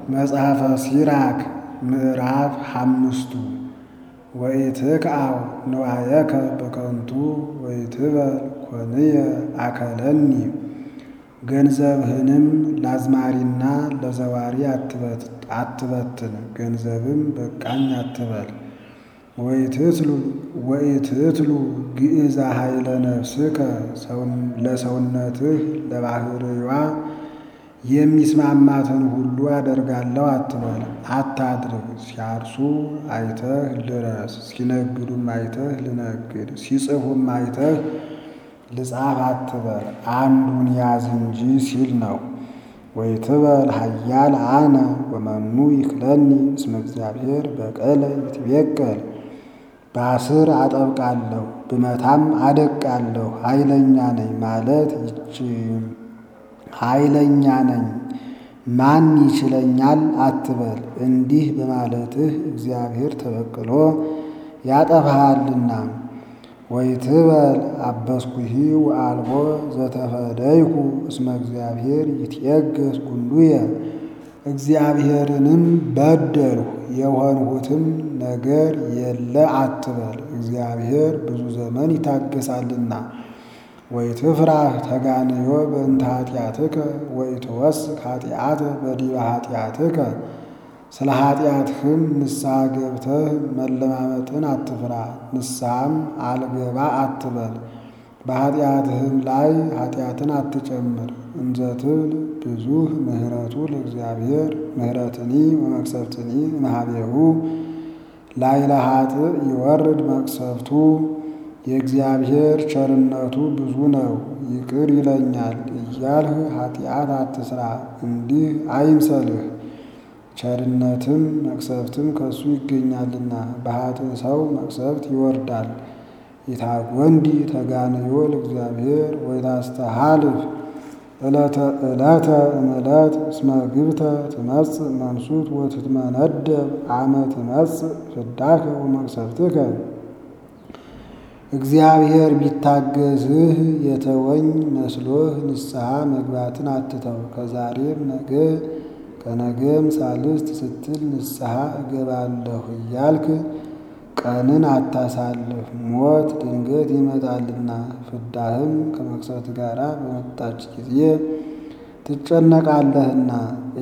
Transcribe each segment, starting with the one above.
መጽሐፈ ሲራክ ምዕራፍ ሓምስቱ ወኢትክዓው ንዋየከ በከንቱ ወኢትበል ኮንየ አከለኒ ገንዘብህንም ለአዝማሪና ለዘዋሪ አትበትን፣ ገንዘብም በቃኝ አትበል። ወኢትትሉ ግእዛ ኃይለ ነፍስከ ለሰውነትህ ለባህርዋ የሚስማማትን ሁሉ አደርጋለሁ አትበል፣ አታድርግ። ሲያርሱ አይተህ ልረስ፣ ሲነግዱም አይተህ ልነግድ፣ ሲጽፉም አይተህ ልጻፍ አትበል፣ አንዱን ያዝ እንጂ ሲል ነው። ወይትበል ኃያል አነ ወመኑ ይክለኒ እስመ እግዚአብሔር በቀለ ይትቤቀል። ባስር አጠብቃለሁ ብመታም አደቃለሁ ኃይለኛ ነኝ ማለት ይች ኃይለኛ ነኝ ማን ይችለኛል አትበል። እንዲህ በማለትህ እግዚአብሔር ተበቅሎ ያጠፋሃልና። ወይትበል አበስኩሂ ወአልቦ ዘተፈደይኩ እስመ እግዚአብሔር ይትየገስ ጉንዱየ። እግዚአብሔርንም በደልሁ የሆንሁትም ነገር የለ አትበል፣ እግዚአብሔር ብዙ ዘመን ይታገሳልና። ወይትፍራህ ተጋንዮ በእንተ ኃጢአትከ ወኢትወስክ ኃጢአተ በዲበ ኃጢአትከ። ስለ ኃጢአትህም ንስሐ ገብተህ መለማመጥን አትፍራ፣ ንስሐም አልገባ አትበል። በኃጢአትህም ላይ ኃጢአትን አትጨምር። እንዘትብል ብዙህ ምህረቱ ለእግዚአብሔር ምህረትኒ ወመቅሰፍትኒ እምኀቤሁ ላዕለ ኃጥእ ይወርድ መቅሰፍቱ። የእግዚአብሔር ቸርነቱ ብዙ ነው ይቅር ይለኛል እያልህ ኃጢአት አትስራ፣ እንዲህ አይምሰልህ። ቸርነትም መቅሰፍትም ከሱ ይገኛልና በኃጥእ ሰው መቅሰፍት ይወርዳል። ኢታጐንዲ ተጋንዮ ለእግዚአብሔር ወይታስተሃልፍ ዕለተ ዕለተ እምዕለት እስመ ግብተ ትመጽእ መንሱት ወትትመነደብ አመ ትመጽእ ፍዳከ ወመቅሰፍትከ። እግዚአብሔር ቢታገዝህ የተወኝ መስሎህ ንስሐ መግባትን አትተው። ከዛሬም ነገ ከነገም ሳልስት ስትል ንስሐ እገባለሁ እያልክ ቀንን አታሳልፍ። ሞት ድንገት ይመጣልና ፍዳህም ከመቅሰፍት ጋር በመጣች ጊዜ ትጨነቃለህና።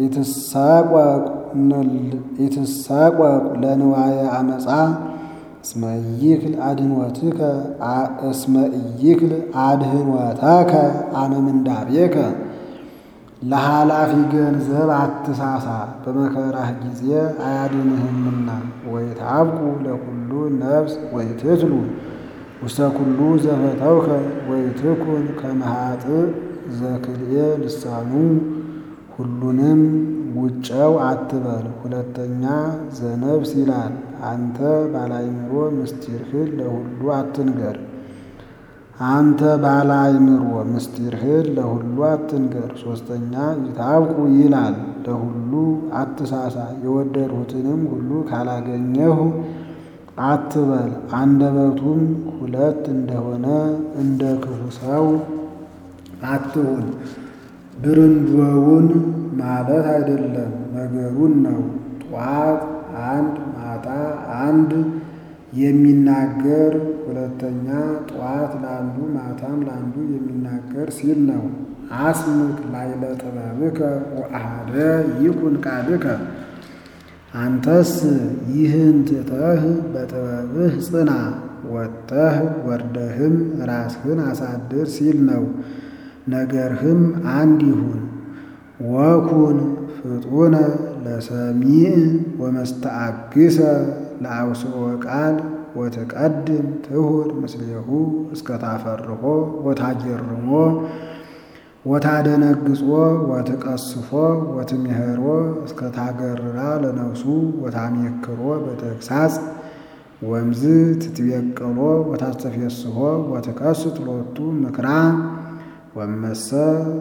ኢትሳቆቅ ለንዋየ አመፃ እስመ ኢይክል አድኅኖትከ እስመ ኢይክል አድኅኖተከ አመ ምንዳቤከ። ለኃላፊ ገንዘብ አትሳሳ በመከራህ ጊዜ አያድንህምና። ወይትዐብቁ ለኩሉ ነፍስ ወይትትሉ ውስተ ኩሉ ዘፈተውከ ወይትኩን ከመ ኃጥእ ዘክልኤ ልሳኑ። ሁሉንም ውጨው አትበል። ሁለተኛ ዘነፍስ ይላል። አንተ ባለአእምሮ ምስጢርህን ለሁሉ አትንገር። አንተ ባለ አእምሮ ምስጢርህን ለሁሉ አትንገር። ሦስተኛ ይትዐብቁ ይላል። ለሁሉ አትሳሳ። የወደድሁትንም ሁሉ ካላገኘሁ አትበል። አንደበቱም ሁለት እንደሆነ እንደ ክፉ ሰው አትሁን። ብርንዶውን ማለት አይደለም ነገሩን ነው። ጧት አንድ ማታ አንድ የሚናገር ሁለተኛ ጠዋት ለአንዱ ማታም ለአንዱ የሚናገር ሲል ነው። አስምክ ላዕለ ጥበብከ ወአሐደ ይኩን ቃልከ። አንተስ ይህን ትተህ በጥበብህ ጽና፣ ወጥተህ ወርደህም ራስህን አሳድር ሲል ነው። ነገርህም አንድ ይሁን። ወኩን ፍጡነ ለሰሚዕ ወመስተአግሰ ለአውስኦ ቃል ወትቀድም ትሁር ምስሌሁ እስከ ታፈርሆ ወታጀርሞ ወታደነግጾ ወትቀስፎ ወትምሄሮ እስከ ታገርራ ለነፍሱ ወታሜክሮ በተግሳጽ ወምዝ ትትቤቀሎ ወታስተፌስሖ ወትከስት ሎቱ ምክራ ወመሰ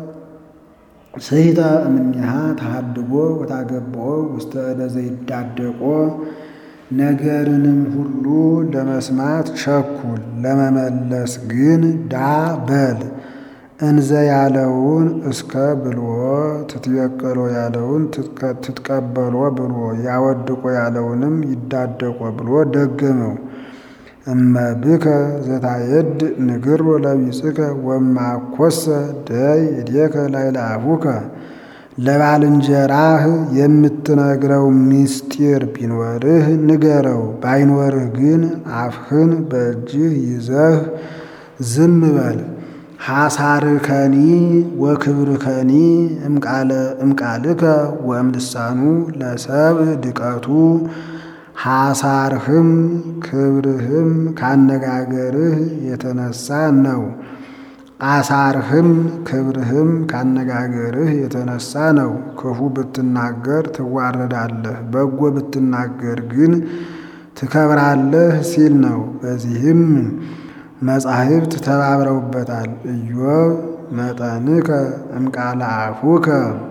ስሂተ እምኔሃ ተሃድጎ ወታገብኦ ውስተ እደ ዘይዳደቆ ነገርንም ሁሉ ለመስማት ቸኩል፣ ለመመለስ ግን ዳ በል። እንዘ ያለውን እስከ ብልዎ ትትበቀሎ ያለውን ትትቀበሎ ብሎ ያወድቆ ያለውንም ይዳደቆ ብሎ ደገመው። እመብከ ዘታየድ ንግሮ ለቢጽከ ወማኮሰ ደይ እዴከ ላዕለ አፉከ ለባልንጀራህ የምትነግረው ምስጢር ቢኖርህ ንገረው፣ ባይኖርህ ግን አፍህን በእጅህ ይዘህ ዝም በል። ሐሳርከኒ ወክብርከኒ እምቃልከ ወእምልሳኑ ለሰብእ ድቀቱ ሐሳርህም ክብርህም ካነጋገርህ የተነሳ ነው። አሳርህም ክብርህም ካነጋገርህ የተነሳ ነው። ክፉ ብትናገር ትዋረዳለህ፣ በጎ ብትናገር ግን ትከብራለህ ሲል ነው። በዚህም መጻሕፍት ተባብረውበታል። ኢዮብ መጠንከ እምቃለ አፉከ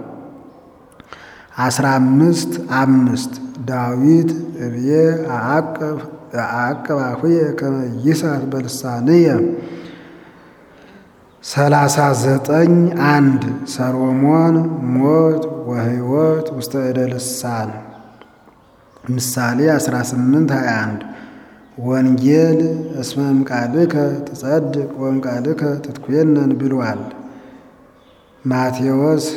አስራ አምስት አምስት ዳዊት እብዬ አዕቅብ አፉየ ከመ ይሳት በልሳንየ ሰላሳ ዘጠኝ አንድ ሰሎሞን ሞት ወሕይወት ውስተ እደ ልሳን ምሳሌ 18 21 ወንጌል እስመ እምቃልከ ትጸድቅ ወእምቃልከ ትትኮነን ብሏል። ማቴዎስ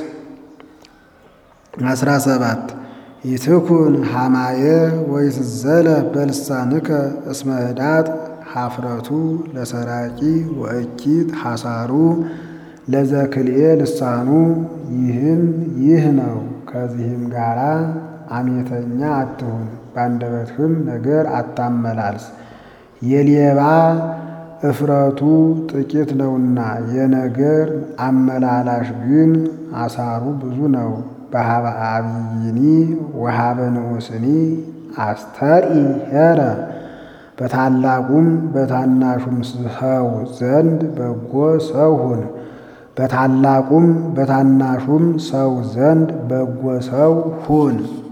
17 ይትኩን ሐማየ ወይትዘለ በልሳንከ እስመ ህዳጥ ሀፍረቱ ለሰራቂ ወእኪት ሐሳሩ ለዘክልኤ ልሳኑ። ይህም ይህ ነው። ከዚህም ጋራ አሜተኛ አትሁን፣ በአንደበትህም ነገር አታመላልስ። የሌባ እፍረቱ ጥቂት ነውና የነገር አመላላሽ ግን አሳሩ ብዙ ነው። በሀበ አብይኒ ወሀበ ንዑስኒ አስተርኢ ሄረ በታላቁም በታናሹም ሰው ዘንድ በጎ ሰው ሁን። በታላቁም በታናሹም ሰው ዘንድ በጎ ሰው ሁን።